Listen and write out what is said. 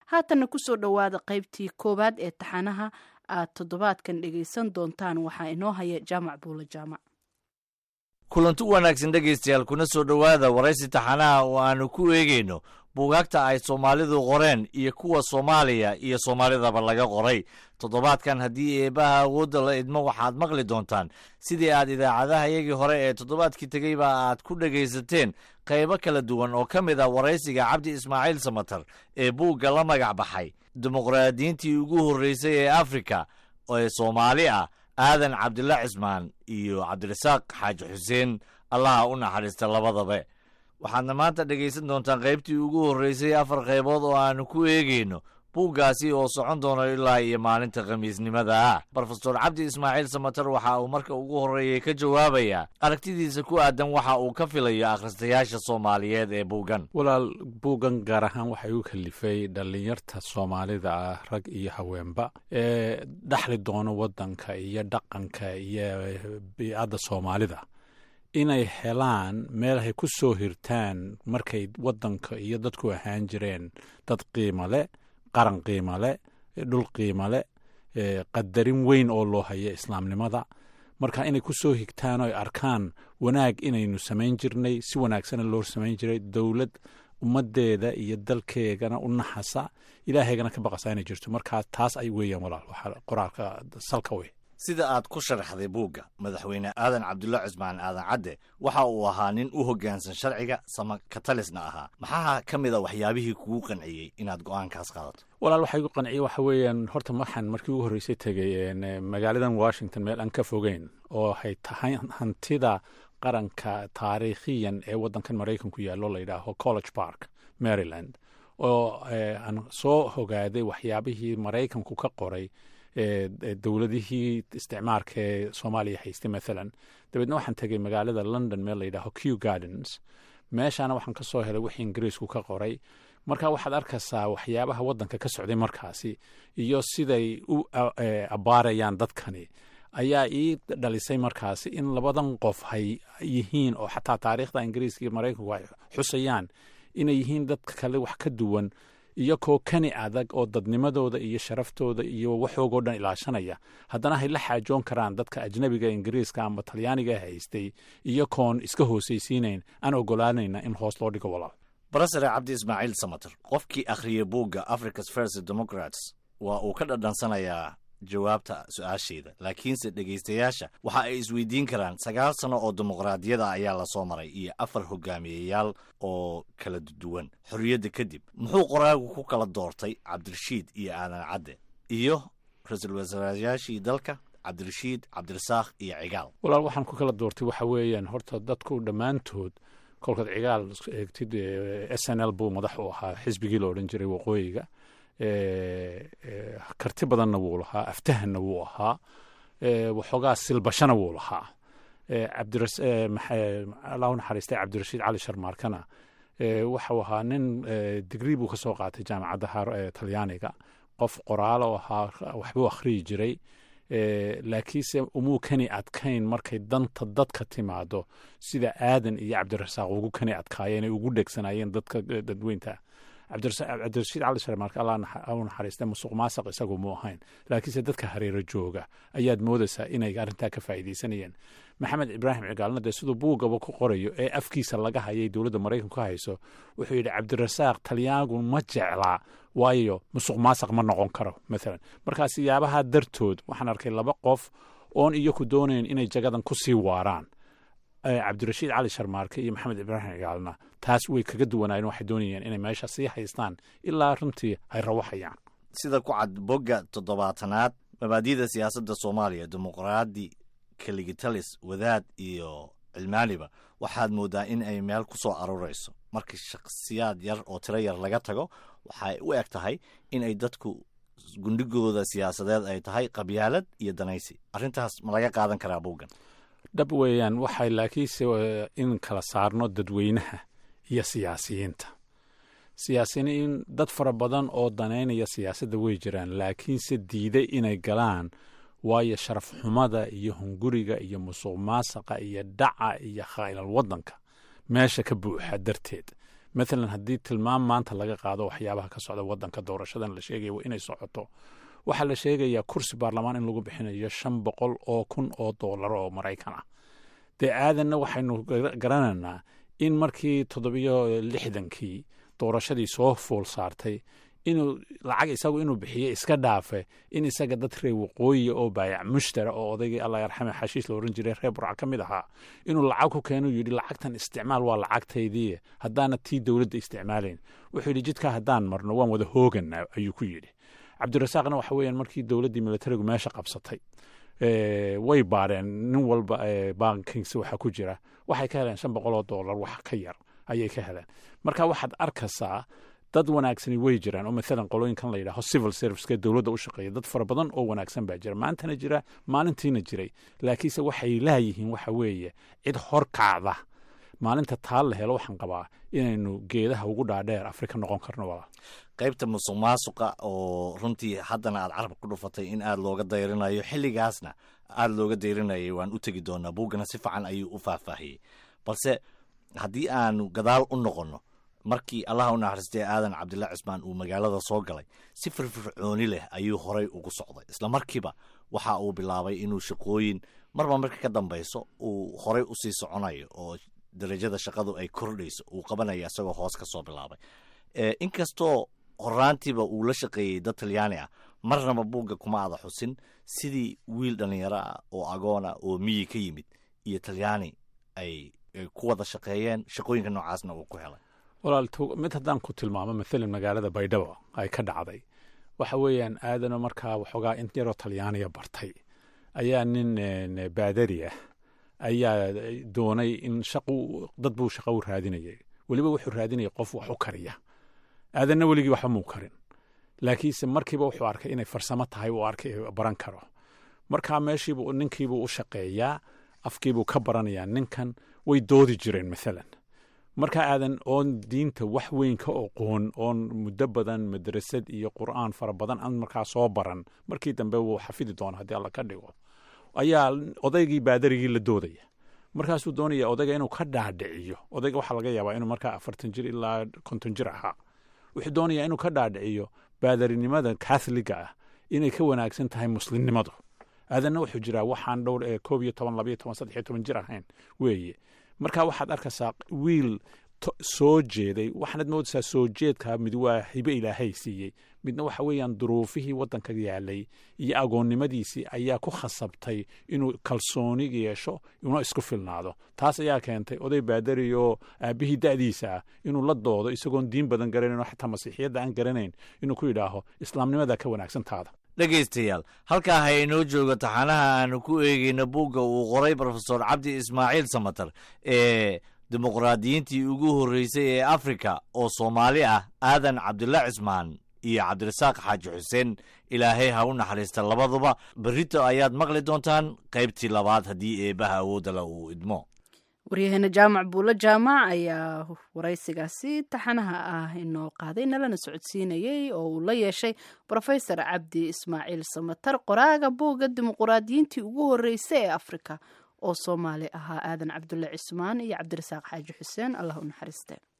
haatanna kusoo dhowaada qaybtii koowaad ee taxanaha aad toddobaadkan dhegaysan doontaan waxaa inoo haya jaamac buula jaamac kulanti wanaagsan dhegaystayaal kuna soo dhowaada waraysi taxanaha oo aanu ku eegayno buugaagta ay soomaalidu qoreen iyo kuwa soomaaliya iyo soomaalidaba laga qoray toddobaadkan haddii eebbaha awoodda la idmo waxaad maqli doontaan sidii aad idaacadahayagii hore ee toddobaadkii tegeyba aad ku dhegaysateen qaybo kala duwan oo ka mid ah waraysiga cabdi ismaaciil samatar ee buugga la magac baxay dimuqraadiyiintii ugu horreysay ee afrika ee soomaali ah aadan cabdilla cismaan iyo cabdirasaaq xaaji xuseen allaha u naxariista labadaba waxaadna maanta dhegaysan doontaan qaybtii ugu horreysay afar qaybood oo aanu ku eegayno buuggaasi oo socon doono ilaa iyo maalinta khamiisnimada ah brofesor cabdi ismaaciil samatar waxa uu marka ugu horreeyey ka jawaabayaa aragtidiisa ku aadan waxa uu ka filayo akhristayaasha soomaaliyeed ee buuggan walaal buuggan gaar ahaan waxay u kalifay dhallinyarta soomaalida ah rag iyo haweenba ee dhaxli doono waddanka iyo dhaqanka iyo biicadda soomaalida inay helaan meel ay ku soo hirtaan markay waddanka iyo dadku ahaan jireen dad qiimo leh qaran qiimo leh dhul qiimo leh qadarin weyn oo loo haya islaamnimada marka inay ku soo higtaan oo arkaan wanaag inaynu samayn jirnay si wanaagsana loo samayn jiray dowlad ummaddeeda iyo dalkeegana u naxasa ilaahaygana ka baqasa inay jirto markaa taas ay weeyaan walaal waxaa qoraalka salka wey sida aad ku sharaxday buugga madaxweyne aadan cabdulla cismaan aadan cadde waxa uu ahaa nin u hoggaansan sharciga sama katalisna ahaa maxaa ka mid a waxyaabihii kugu qanciyey inaad go'aankaas qaadato walaal waxaa igu qanciye waxa weeyaan horta waxaan markii ugu horreysay tegey magaaladan washington meel aan ka fogeyn oo hay tahay hantida qaranka taariikhiyan ee waddankan maraykanku yaallo la yidhaaho college park maryland oo aan soo hogaaday waxyaabihii maraykanku ka qoray dowladihii isticmaarka ee soomaaliya haystay maalan dabeedna waxaan tegey magaalada london meel la yidhaaho q gardens meeshaana waxaan ka soo helay wixii ingiriisku ka qoray marka waxaad arkaysaa waxyaabaha waddanka ka socday markaasi iyo siday u abbaarayaan dadkani ayaa ii dhalisay markaasi in labadan qof hay yihiin oo xataa taariikhda ingiriiska iyo maraykanku ay xusayaan inay yihiin dadka kale wax ka duwan iyo koo kani adag oo dadnimadooda iyo sharaftooda iyo waxoogoo dhan ilaashanaya haddana hay la xaajoon karaan dadka ajnabiga ingiriiska ama talyaaniga haystay iyo koon iska hoosaysiinayn aan ogolaanayna in hoos loo dhigo walaal barasare cabdi ismaaciil samater qofkii akhriyey buugga africa's first democrats waa uu ka dhadhansanayaa jawaabta su-aasheeda laakiinse dhegaystayaasha waxa ay isweydiin karaan sagaal sano oo dimuqraadiyada ayaa lasoo maray iyo afar hogaamiyeyaal oo kala duwan xorriyadda kadib muxuu qoraagu ku kala doortay cabdirashiid iyo aadan cadde iyo ra-iisul wasaarayaashii dalka cabdirashiid cabdirasaaq iyo cigaal walaal waxaan ku kala doortay waxa weeyaan horta dadku dhammaantood kolkaad cigaal eegtid s n l buu madax u ahaa xisbigii la odhan jiray waqooyiga karti badanna wuu lahaa aftahanna wuu ahaa waxoogaa silbashana wuu lahaa allahu naxariistay cabdirashiid cali sharmaarkana waxau ahaa nin digrii buu ka soo qaatay jaamacadda talyaaniga qof qoraalo ahaa waxbuu akhriyi jiray laakiinse umuu kani adkayn markay danta dadka timaado sida aadan iyo cabdirasaaq ugu kani adkaayeen ay ugu dhegsanaayeen dadka dadweynta cabdirashiid cali sharmaark allah u naxariista musuq maasaq isagu mu ahayn laakiinse dadka hareero jooga ayaad moodaysaa inay arrintaa ka faa'iidaysanayeen maxamed ibraahim cigaalna dee siduu buuggaba ku qorayo ee afkiisa laga hayay dowladda maraykanku ka hayso wuxuu yidhi cabdirasaaq talyaanigu ma jeclaa waayo musuq maasaq ma noqon karo maalan markaa siyaabaha dartood waxaan arkay laba qof oon iyaku doonayn inay jagadan ku sii waaraan cabdirashiid cali sharmaarke iyo maxamed ibraahim cigaalna taas way kaga duwanaayeen waxay doonayeen inay meesha sii haystaan ilaa runtii ay rawaxayaan sida ku cad bogga toddobaatanaad mabaadida siyaasadda soomaaliya dimuqraadi kaligitalis wadaad iyo cilmaaniba waxaad mooddaa in ay meel ku soo aruurayso markii shakhsiyaad yar oo tiro yar laga tago waxay u eg tahay in ay dadku gundhigooda siyaasadeed ay tahay qabyaalad iyo danaysi arrintaas ma laga qaadan karaa buuggan dhab weeyaan waxay laakiinse in kala saarno dadweynaha iyo siyaasiyiinta siyaasiyiin dad fara badan oo danaynaya siyaasadda way jiraan laakiinse diiday inay galaan waayo sharaf xumada iyo hunguriga iyo musuq maasaqa iyo dhaca iyo khaa'ilal waddanka meesha ka buuxa darteed maalan haddii tilmaam maanta laga qaado waxyaabaha ka socda wadanka doorashadan la sheegaya waa inay socoto waxaa la sheegayaa kursi baarlamaan in lagu bixinayo shan boqol oo kun oo doolar oo maraykan ah dee aadanna waxaynu garanaynaa in markii toddobiyo lixdankii doorashadii soo fool saartay inuu lacag isagu inuu bixiyo iska dhaafe in isaga dad reer waqooyi oo baayac mushtara oo odaygii allah yarxame xashiis la oran jiray reer burca ka mid ahaa inuu lacag ku keenu yidhi lacagtan isticmaal waa lacagtaydii haddaana tii dowladda isticmaalayn wuxuu yidhi jidkaa haddaan marno waan wada hoogana ayuu ku yidhi cabdirasaaqna waxa weeyaan markii dowladdii militarigu meesha qabsatay way baadheen nin walba bankings waxa ku jira waxay ka heleen shan boqol oo dollar wax ka yar ayay ka heleen marka waxaad arkaysaa dad wanaagsani way jiraan oo maalan qolooyinkan la yidhaaho civil serviceka dowladda u shaqeeya dad fara badan oo wanaagsan baa jira maantana jira maalintiina jiray laakiinse waxay laayihiin waxa weeye cid hor kacda maalinta taa la helo waxaan qabaa inaynu geedaha ugu dhaadheer afrika noqon karno wala qaybta musuq maasuqa oo runtii haddana aad carabka ku dhufatay in aad looga dayrinayo xilligaasna aada looga dayrinayay waan u tegi doonaa buuggana si fiican ayuu u faahfaahiyey balse haddii aanu gadaal u noqonno markii allaha u naxariistay aadan cabdilla cismaan uu magaalada soo galay si firfircooni leh ayuu horay ugu socday isla markiiba waxa uu bilaabay inuu shaqooyin marba marka ka dambayso uu horay usii soconayo oo darajada shaqadu ay kordhayso uu qabanaya isagoo hoos ka soo bilaabay inkastoo horaantiiba uu la shaqeeyey dad talyaani ah marnaba buugga kuma ada xusin sidii wiil dhallinyaro ah oo agoona oo miyi ka yimid iyo talyaani ay ku wada shaqeeyeen shaqooyinka noocaasna uu ku helay walaal mid haddaan ku tilmaamo maalan magaalada baydhabo ay ka dhacday waxa weeyaan aadano markaa waxoogaa in yaroo talyaaniya bartay ayaa nin baadari ah ayaa doonay in shaqu dad buu shaqo u raadinayay weliba wuxuu raadinayay qof wax u kariya aadanna weligii waxba muu karin laakiinse markiiba wuxuu arkay inay farsamo tahay uu arkay baran karo markaa meeshiibu ninkiibuu u shaqeeyaa afkiibuu ka baranayaa ninkan way doodi jireen maalan marka aadan oon diinta wax weyn ka oqoon oon muddo badan madrasad iyo qur'aan fara badan aan markaa soo baran markii dambe wuu xafidi doona haddii alla ka dhigo ayaa odaygii baadarigii la doodaya markaasuu doonaya odayga inuu ka dhaadhiciyo odayga waxaa laga yaabaa inuu markaa afartan jir ilaa konton jir ahaa wuxuu doonayaa inuu ka dhaadhiciyo baadarinimada katholiga ah inay ka wanaagsan tahay muslimnimadu aadanna wuxuu jiraa waxaan dhowr ee koob iyo toban labayo toban saddex iyo toban jir ahayn weeye marka waxaad arkaysaa wiil soo jeeday waxaanad moodaysaa soo jeedkaa mid waa hibe ilaahay siiyey midna waxa weeyaan duruufihii waddanka yaalay iyo agoonnimadiisii ayaa ku khasabtay inuu kalsooni yeesho una isku filnaado taas ayaa keentay oday baadari oo aabbihii da'diisa ah inuu la doodo isagoon diin badan garanayn oo xataa masiixiyadda aan garanayn inuu ku yidhaaho islaamnimadaa ka wanaagsantaada dhegaystayaal halkaa ha inoo joogo taxanaha aanu ku eegeyno buugga uu qoray brofesor cabdi ismaaciil samater ee dimuqraadiyiintii ugu horreysay ee afrika oo soomaali ah aadan cabdilla cismaan iyo cabdirasaaq xaaji xuseen ilaahay ha u naxariista labaduba berrito ayaad maqli doontaan qaybtii labaad haddii eebbaha awoodala uu idmo waryaheena jaamac buulo jaamac ayaa waraysigaasi taxanaha ah inoo qaaday nalana socodsiinayey oo uu la yeeshay brofesor cabdi ismaaciil samatar qoraaga buugga dimuquraadiyiintii ugu horreysay ee afrika oo soomaali ahaa aadan cabdulle cismaan iyo cabdirasaaq xaaji xuseen allah u naxariiste